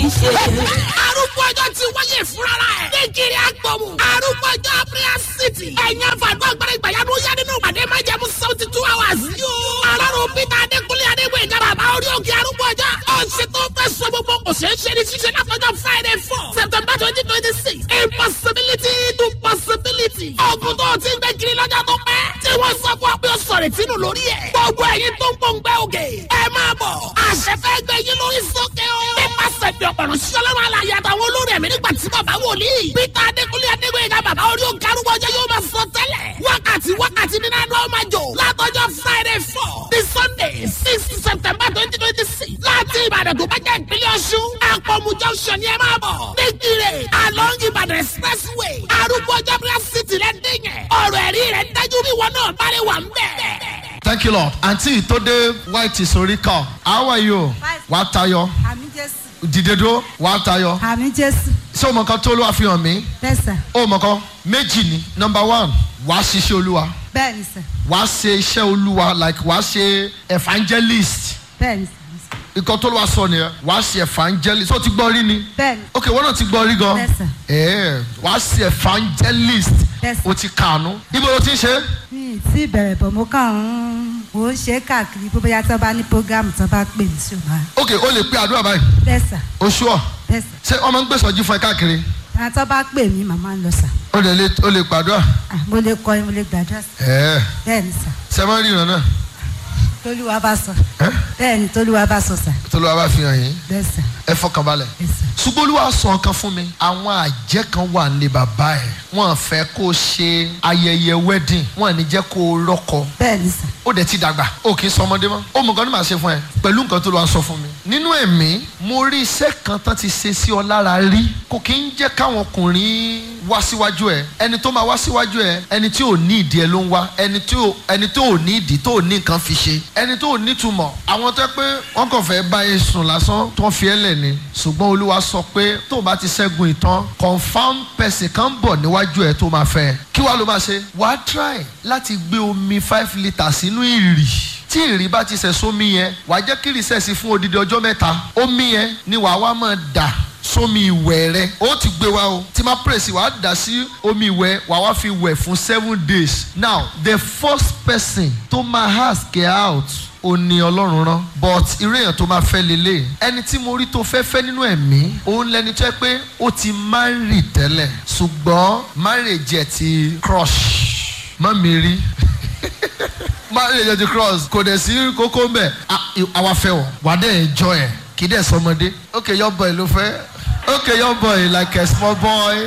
ṣe. arúgbó ọjọ́ ti wáyé fúnra ẹ̀. nígiri agbọ̀mù. arúgbó ọjọ́ prayer city. ẹ̀yin àfàdúrà agbára ìgbàyàwó yá nínú ìpàdé máa jẹ́ mú seventy two hours. yóò alárùn peter adékúnlé adégbè ìjọba àbá orí òkè arúgbó ọjọ́. ọ̀sẹ̀ tó fẹ́ sọ gbogbo kò ṣeé ṣe ní ṣíṣe látọjọ́ friday four september twenty twenty six. impossibility to possibility. ọ̀gùn tó ti ń gbé kiri lọ́jọ́ tó pẹ́. tí wọ́n sọ fún ọ pé ó sọ̀rọ̀ ìtinú lórí ẹ̀. gbogbo ẹ̀yin tó ń gbòǹgbẹ́ òkè. ẹ máa bọ̀. àṣẹ fẹ́ gbé yín lórí sókè o. nípasẹ̀ bí ọ̀pọ̀rọ̀ sọlọ́run alàyè àtàwọn olórí ẹ̀mí nígbà tí bàbá wòlíì. peter adékúnlé adégbèyìnká bàbá orí òkè arúgbó ọjọ́ yóò máa sọ tẹ́lẹ̀. wákàtí wákàtí nínú àná ọmọ jò. látọjọ́ friday four ní sunday six september twenty twenty six. láti ìbàdàn tó bá jẹ́ ìpínlẹ̀ ọ̀ṣun. àpọ̀mù junction ni ẹ máa bọ̀. nígbìrè along ìbàdàn expressway. arúgbó ọjọ́ prayer city rẹ̀ dìyẹn. ọ̀rọ̀ ẹ̀rí rẹ̀ dájú bí wọn náà bá lè wà ń bẹ̀. thank you lord àǹtí tó dé white sórí kọ how are you wàá tayọ àmì jésù dìde dúró wàá tayọ àmì jésù ṣé o mọ nǹkan tó olúwa fi hàn mí bẹ́sà o mọ nǹkan méjì ni number one wàá ṣiṣẹ́ olúwa bẹ́ẹ̀ ni sà wàá ṣe iṣẹ́ olúwa like wàá ṣe evangelist bẹ́ẹ̀ ni sà nǹkan tó olúwa sọ nìyẹn wàá ṣe evangelist ó ti gbọ́ rí ni bẹ́ẹ̀ ni ok wọ́n náà ti gbọ́ rí gan Yes, sir. ẹ̀ẹ́ wàá ṣe evangelist Yes, sir. o ti kànú ibo ló ti ń ṣe mi ì tí bẹ̀rẹ̀ bọ̀ mo kàn ń mò ń ṣe é káàkiri bó bóyá tí wọ́n bá ní programu tí wọ́n bá pè mí sí o máa ok o lè pe àdúrà báyìí bẹ́sà oṣù ọ̀ bẹ́sà ṣé ọmọ ń gbèsòjú fún ẹ káàkiri àwọn tí wọ́n bá pè mí màmá ń lọ sà o lè lè- o lè pàdúrà Ah, mo lè kọrin mo lè gbàdúrà sà ẹ̀ẹ́ bẹ́ẹ̀ ni sà sẹ́mọ́ ríran náà tolúwa bá sọ ẹ́ bẹ́ẹ̀ ni tolúwa bá sọ sà tó ló wá bá fi hàn yín bẹ́sà ẹ fọkànbalẹ̀ bẹ́sà ṣùgbọ́n olúwa sọ nǹkan fún mi àwọn àjẹ́ kan wà ní bàbá ẹ̀ wọ́n fẹ́ kó o ṣe ayẹyẹ wedding wọ́n ní jẹ́ kó o rọ́kọ bẹ́ẹ̀ ni sà ó dẹ̀ ti dàgbà ó kì í sọ ọmọdé mọ́ ó mọ nǹkan ní màá ṣe fún ẹ pẹ̀lú nǹkan tó lọ́wọ́ sọ fún mi. nínú ẹ̀mí mo rí iṣẹ́ kan tán ti ṣe sí ọ lára rí kò kí ń jẹ́ káwọn ọkùnrin wá síwájú ẹ ẹni tó máa wá síwájú ẹ ẹni tí ò ní ìdí ẹ ló ń wá ẹni tí ò ẹni tó ò ní ìdí tó ò ní nǹkan fi ṣe ẹni tó ò ní túmọ̀ àwọn tó yẹ pé wọ́n kàn fẹ́ bá e sùn lásán tó ń fi ẹ́ lẹ̀ ni ṣùgbọ́n olúwa sọ pé tó o bá ti ṣẹ́gun ìtàn confam person kan bọ̀ níwájú ẹ tó máa fẹ́ kí wàá ló máa ṣe wàá try láti gbé omi five litres sínú ìrì tí ìrì bá ti sẹ̀ sómi yẹn wàá jẹ́ kí ìrìsẹ̀ sí fún odidi ọjọ́ mẹ́ta omi yẹn ni wàá wá máa dà sómi ìwẹ̀ rẹ ó ti gbé wa o tí máa pèsè wàá dà sí omi ìwẹ̀ wàá wá fi wẹ̀ fún seven days now the first person tó máa ask her out ó ní ọlọ́run rán but irú èèyàn tó máa fẹ́ lélẹ̀ ẹni tí mo rí tó fẹ́ fẹ́ nínú ẹ̀mí òun lẹni tó yẹ pé ó ti marry tẹ́lẹ̀ ṣùgbọ́n marriage ẹ̀ ti crush mọ́ mi rí marriage ẹ̀ ti cross kò dẹ̀ sí kókó ń bẹ̀ àwa fẹ́ wọ̀ wà á dẹ̀ enjoy ẹ̀ kì í dẹ̀ sọmọdé okay your boy ló fẹ́ okay your boy like a small boy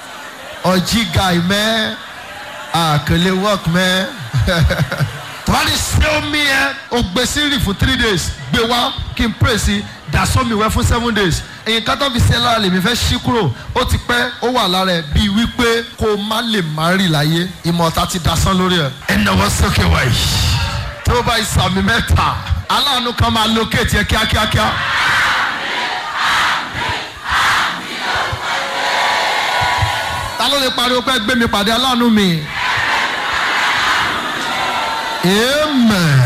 ọjí guy mẹ́ ah kò lè work mẹ́ tọ́wádìí ṣé omi ẹ o gbé sírì fún three days gbé wá kí n pray sí dasọ́mi wẹ́ fún seven days èyí kátó fi ṣe lára lèmi fẹ́ ṣí kúrò ó ti pẹ́ ó wà lára ẹ̀ bíi wípé kó o má lè má rì láyé ìmọ̀ta ti dasán lórí ẹ̀ ẹnáwó sókè wáyé tó bá ìsàmì mẹ́ta aláàánú kan máa locate ẹ kíákíákíá. ta ló lè pariwo pé gbé mi pàdé aláàánú mi. amen.